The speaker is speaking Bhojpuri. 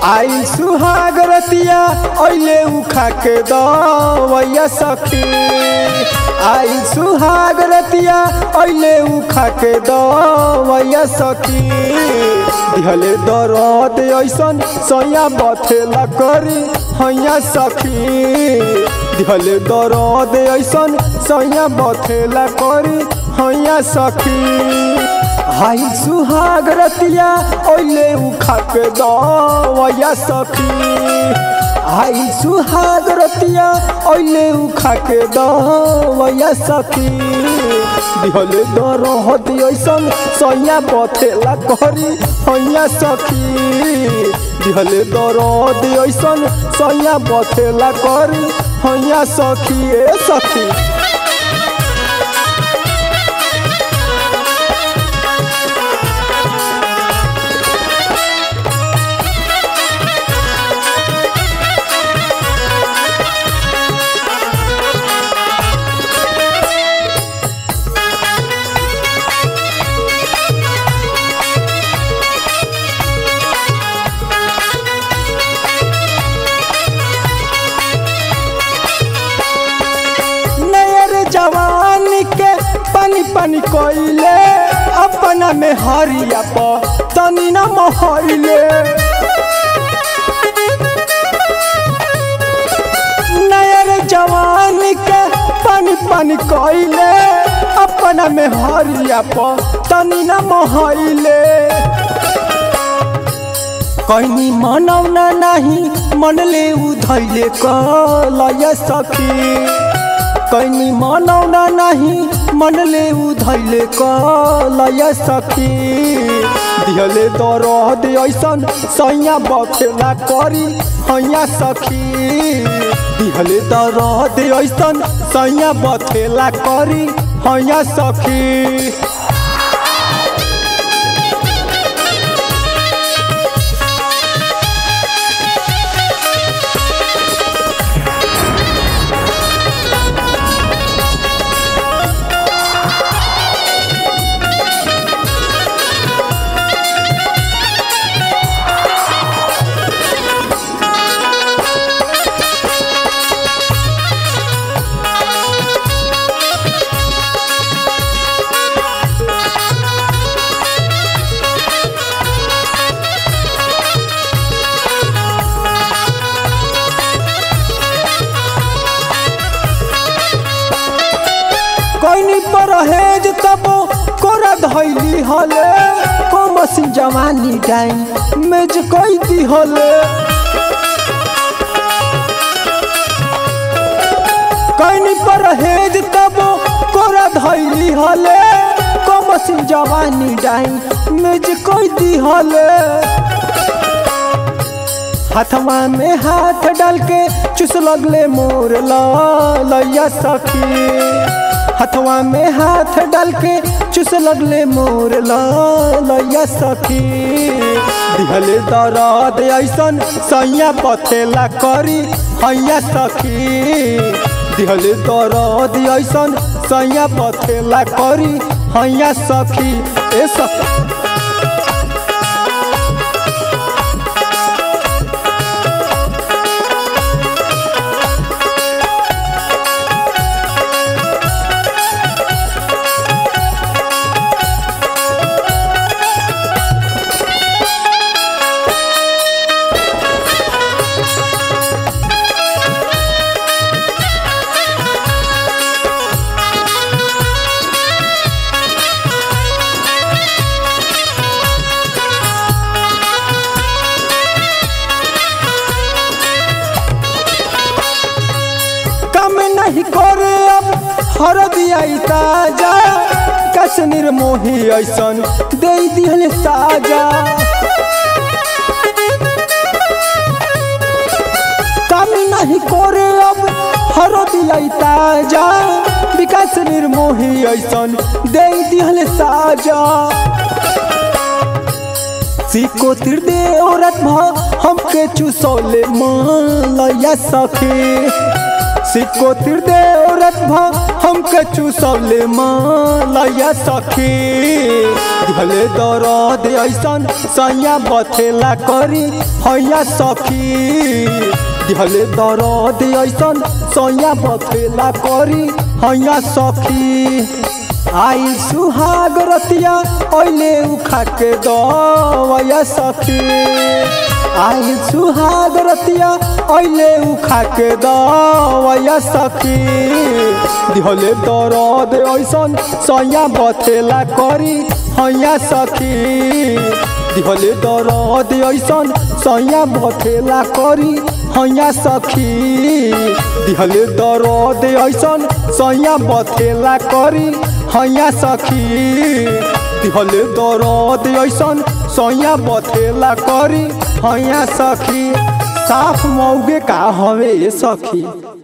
आई सुहाग रतिया ओइले उखा के दवैया सखी आई सुहाग रतिया ओइले उखा के दवैया सखी दिहले दरद ऐसन सैया बथेला करी हैया सखी दिहले दरद ऐसन सैया बथेला करी हैया सखी हाई सुहाग रतिया ओइले उखा के दवैया सखी हाई सुहाग रतिया ओइले उखा के दवैया सखी दिहले दरद ऐसन सैया बथेला करी हैया सखी दिहले दरद ऐसन सैया बथेला करी हैया सखी ए सखी नयर जवान के पानी पानी कोइले अपना में हरिया प तनी न मोहइले नयर जवान के पानी पानी कोइले अपना में हरिया प तनी न मोहइले कहीं मनौना नहीं मनले उधैले कलय सखी कहीं मनौना नहीं मनले उधैले कलय सखी दिहले दरद ऐसन सैया बखेला करी हैया सखी दिहले दरद ऐसन सैया बखेला करी हैया सखी कैनी पर हेज तबो कोरा धैली हले कमसी जवानी डाई मेज कोई दी हले कैनी पर हेज तबो कोरा धैली हले कमसी जवानी डाई मेज कोई दी हले हाथवा में हाथ डाल के चुस लगले मोर लैया सखी हथवा में हाथ डाल के चुस लगले मोर लैया सखी दिहले दरद ऐसन सैया पथेला करी हैया सखी दिहले दरद ऐसन सैया पथेला करी हैया सखी ए सखी कम नहीं करे अब हर दिया ताजा कश्मीर मोही ऐसन दे दिहल साजा कम नहीं करे अब हर दिया ताजा विकास निर्मोही ऐसन दे दिहल साजा सिको तिरदे औरत भ हमके चुसौले मालया सखी सिको तिरदे औरत रात भर हमके चूसवले मालया सखी दिहले दर्द ऐसन सैया बथेला करी हैया सखी दिहले दर्द ऐसन सैया बथेला करी हैया सखी आई सुहाग रतिया ओइले उखा के दवया सखी आई सुहाग रतिया ओइले उखा के दवया सखी दिहले दर्द ऐसन सैया बथेला करी हैया सखी दिहले दर्द ऐसन सैया बथेला करी हैया सखी दिहले दर्द ऐसन सैया बथेला करी हैया सखी दिहले दर्द ऐसन सैया बथेला करी हैया सखी साफ मौगे का हवे सखी